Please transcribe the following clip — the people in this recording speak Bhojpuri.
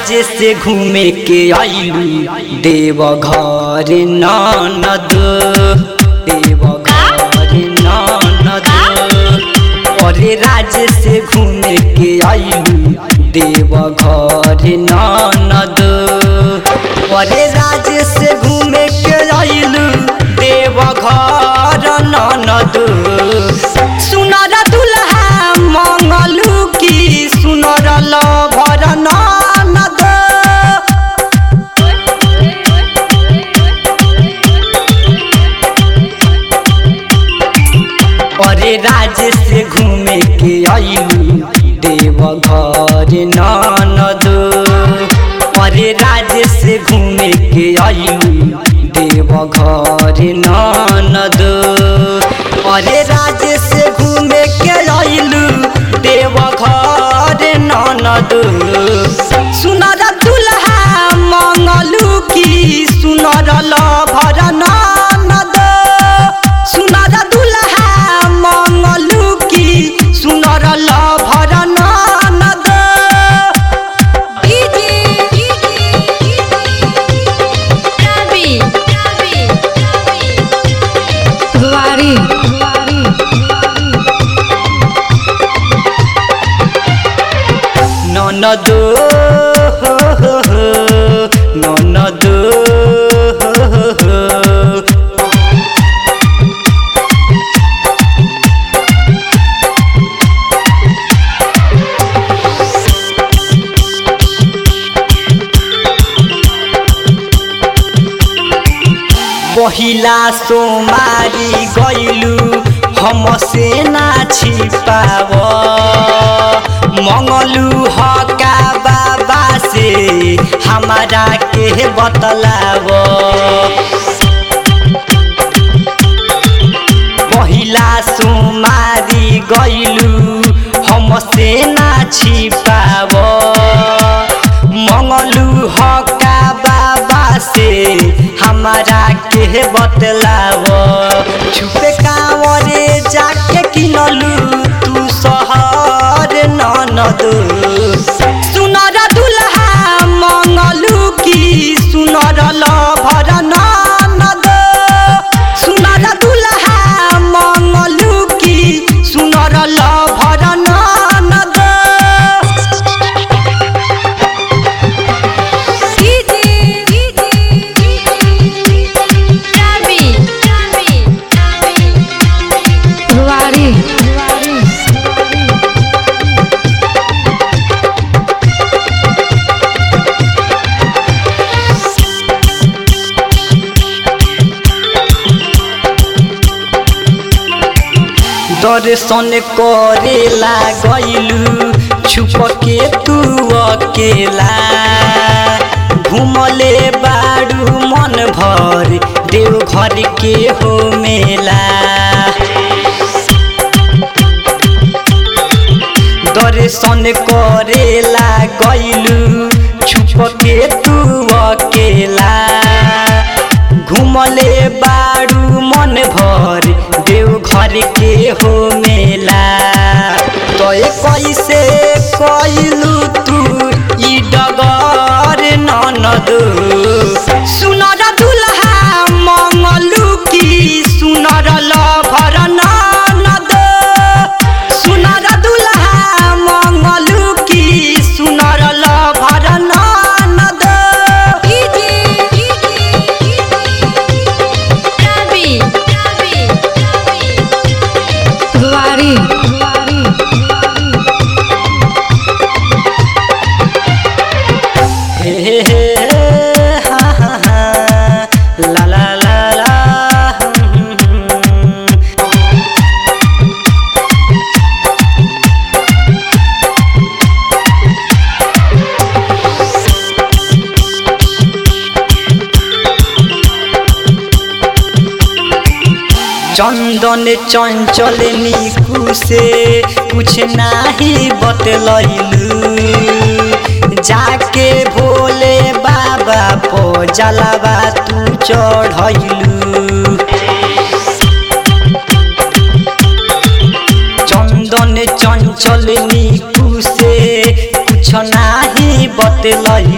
राज्य से घूमे के आइलू देव घर ननद देव घर ननद अरे राज्य से घूमे के आइलू देव घर ननद अरे राज्य से घूमे के आइलू देव घर ननद सुनर दुल्हा मंगलू की सुनर लभर ननद अरे राज्य से घूमे के आइलू देव घर ननद अरे राज्य से घूमे के आइलू देव घर ननद अरे राज्य से घूमे के आइलू देव घर ननद सुनर दुल्हा मंगलू की सुनर लभर ननद सुनर दुल्हा मंगलू की सुनर लभर ननद Guari. ননদ ননদ पहिला सोमारी गैलू हमसे ना छिपाव मंगलू हका बाबा से हमारा के बतलाव पहिला सोमारी गैलू हमसे ना छिपाव मंगलू हका बाबा से हमारा के बतलाव छुपे कांवरे जाके किनलू तू शहर ननद सुनर दुल्हा मंगलू की सुनर लभर ननद सुनर दुल्हा मंगलू की सुनर लभर ननद Guari. दर्शन करेला गइलू छुप के तू अकेला घुमले बारू मन भर देव घर के हो मेला दर्शन करेला गइलू छुप के तू अकेला घुमले बारू मन भर देव घर के हो मेला तो कैसे कैलू तू ई डगर ननद सुनर दुल्हा मंगलू की सुनर लभर ननद सुनर दुल्हा मंगलू की सुनर लभर ननद Guari. हे हे हे हा हा हा ला ला ला ला हम्म, हम्म, हम्म। चंदन चंचल निकू से कुछ नाही बतलैलू जाके भोले बाबा पो जलावा तू चढ़ैलू चंदन चंचल निकू से कुछ नाही बतलैलू